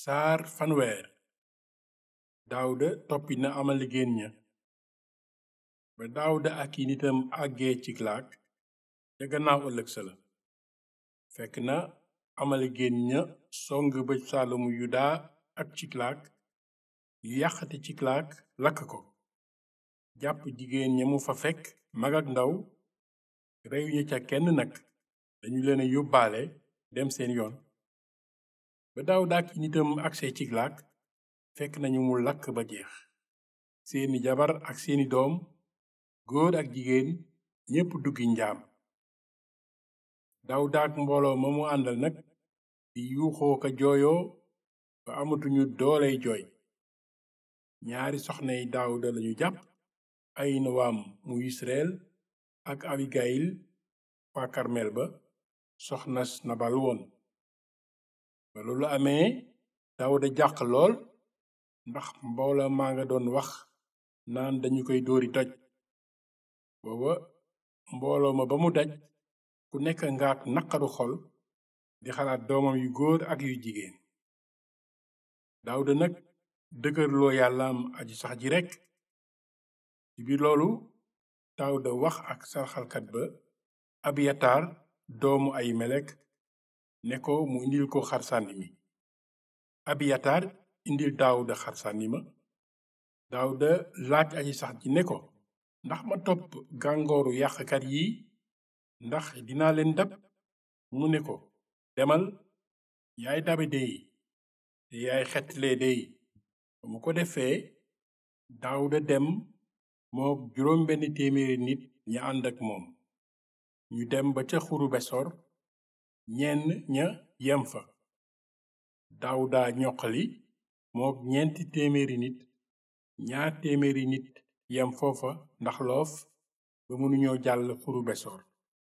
saar fanweer daawuda toppi na amalegéen ña ba daawuda ak i nitam àggee ciklaag ca gannaaw ëllëg sa la fekk na amalegéen ña song bëj saalumu yuda ak ciklaag ñu yàqate ciklaag lakk ko jàpp jigéen ña mu fa fekk mag ak ndaw reyu ña ca kenn nag dañu leen a yóbbaale dem seen yoon ba daawuda ak i nitam agsee ciklaag fekk nañu mu lakk ba jeex seeni jabar ak seeni doom góor ak jigéen ñépp duggi njaam daawuda ak mbooloo ma mu àndal nag di yuuxoo ka jooyoo ba amatuñu dooley jooy ñaari soxnay daawuda lañu jàpp ayinowaam mu yisreel ak abigayil waa karmel ba soxnas nabal woon ba loolu amee daawuda jàq lool ndax mboola maa nga doon wax naan dañu koy dóori doj booba mbooloo ma ba mu daj ku nekk ngaak naqaru xol di xalaat doomam yu góor ak yu jigéen daawuda nag dëgërloo yàllaam aji sax ji rekk ci biir loolu daawuda wax ak sarxalkat ba abiyatar doomu ay melek ne ko mu indil ko xar sànni mi abiyatar indil daawuda xar sànni ma daawuda laaj aji sax ji ne ko ndax ma topp gàngooru yàqkat yi ndax dinaa leen dab mu ne ko demal yaay dabe dey te yaay xetle dey ba mu ko defee daawuda dem moo juróom benn téeméeri nit ña ànd ak moom ñu dem ba ca xuru besor ñenn ña yem fa daawuda ñoqali mook ñeenti téeméeri nit ñaar téeméeri nit yem foofa ndax loof ba mënuñoo jàll xuru besor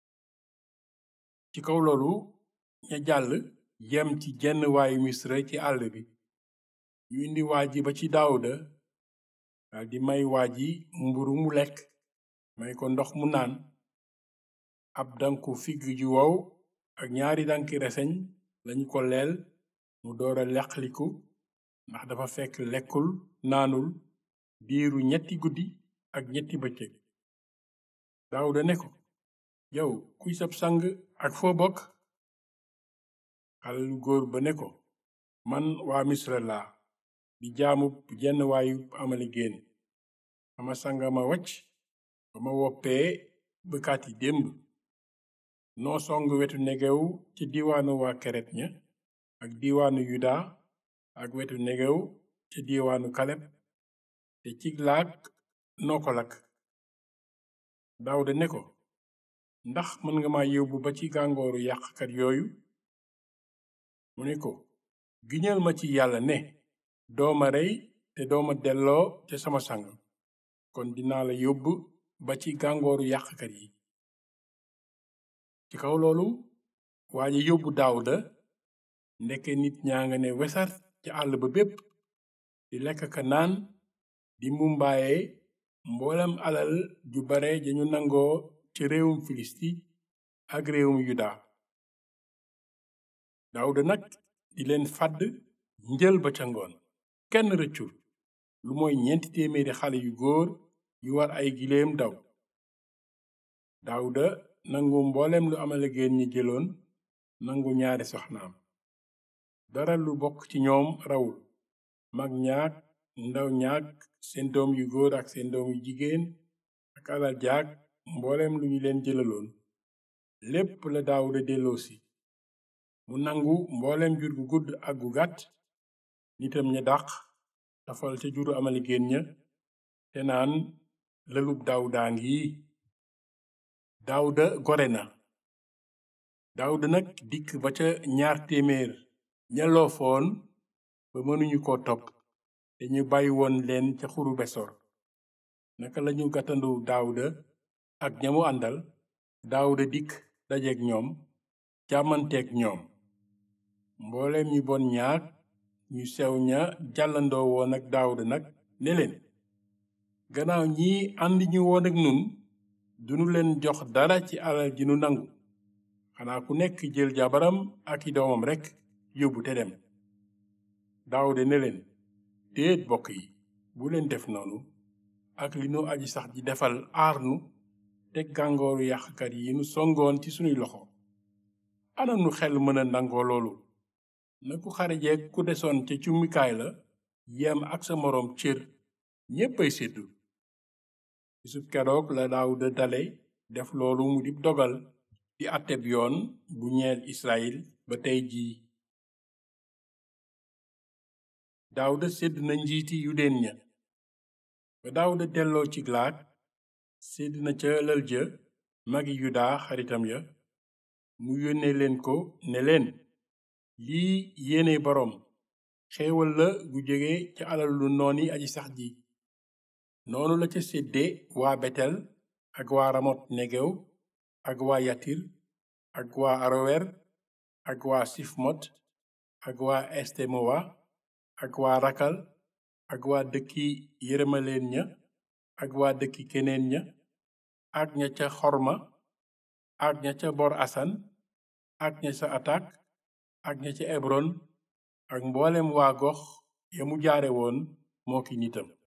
ci kaw loolu ña jàll yem ci jenn waayu misra ci àll bi ñu indi waa ji ba ci daawuda daldi may waa ji mburu mu lekk may ko ndox mu naan ab danku figg ju wow ak ñaari danki reseñ lañu ko leel mu doora leqliku ndax dafa fekk lekkul naanul diiru ñetti guddi ak ñetti bëccëg daawuda ne ko yow kuy sab sang ak foo bokk xale lu góor ba ne ko man waa misra laa di jaamub jenn waayu amalegéen sama sanga ma wacc ba ma woppee bëkkaati démb noo song wetu negew ci diiwaanu waa keret ña ak diiwaanu yuda ak wetu negew ci diiwaanu kaleb te ciglaag noo ko lakk daawuda ne ko ndax mën nga ma yóbbu ba ci gàngooru yàqkat yooyu mu ne ko giñal ma ci yàlla ne dooma rey te dooma delloo te sama sang kon dinaa la yóbbu ba ci gàngooru yàqkat yi ci kaw loolu waa ji yóbbu daawuda ndeke nit ñaa nga ne wesar ci àll ba bépp di lekk ka naan di mumbaaye mboolem alal ju bare dañu nangoo ci réewum filisti ak réewum yuda daawuda nag di leen fàdd njël ba ca ngoon kenn rëccul lu mooy ñeenti téeméeri xale yu góor yu war ay giléem daw daawuda nangu mboolem lu amalegéen ñi jëloon nangu ñaari soxnaam dara lu bokk ci ñoom rawul mag ñaag ndaw ñaag seen doom yu góor ak seen doom yu jigéen ak alal jaag mboolem lu ñu leen jëlaloon lépp la daawuda delloosi mu nangu mboolem jur gu gudd ak gu gàtt nitam ña dàq tafal ca juru amalegéen ña te naan lëlub daawudaa ngi daawuda gore na daawuda nag dikk ba ca ñaar téeméer ña loofoon ba mënuñu ko topp te ñu bàyyi woon leen ca xuru besor naka lañu gàttandu daawuda ak ñamu àndal daawuda dikk dajeek ñoom jàmmanteek ñoom mbooleem ñi bon ñaag ñu sew ña jàllandoo woon ak daawuda nag ne leen gannaaw ñi ànd ñu woon ak nun dunu leen jox dara ci alal ji nu nangu xanaa ku nekk jël jabaram ak i doomam rekk yóbbu te dem daawuda ne leen déet bokk yi bu leen def noonu ak li nu aji sax ji defal aar nu teg gàngooru yàqkat yi nu songoon ci sunuy loxo ana nu xel mën a nangoo loolu na ku xarejeeg ku desoon ca cummikaay la yem ak sa moroom cër ñéppay séddu bisub keroog la daawuda dale def loolu mu dib dogal di àtteb yoon bu ñeel israyil ba tey jii daawuda sédd na njiiti yudeen ña ba daawuda delloo ci glaat sédd na ca lël ja magi yuda xaritam ya mu yónnee leen ko ne leen lii yéene boroom xéewal la gu jóge ca alalu nooni aji sax ji noonu la ca sédde waa betel ak waa ramot negew ak waa yatir ak waa arower ak waa sifmot ak waa estemowa ak waa rakal ak waa dëkki yërëmaleen ña ak waa dëkki keneen ña ak ña ca xorma ak ña ca bor asan ak ña ca atak ak ña ca ebron ak mboolem waa gox ya mu jaare woon moo ki nitam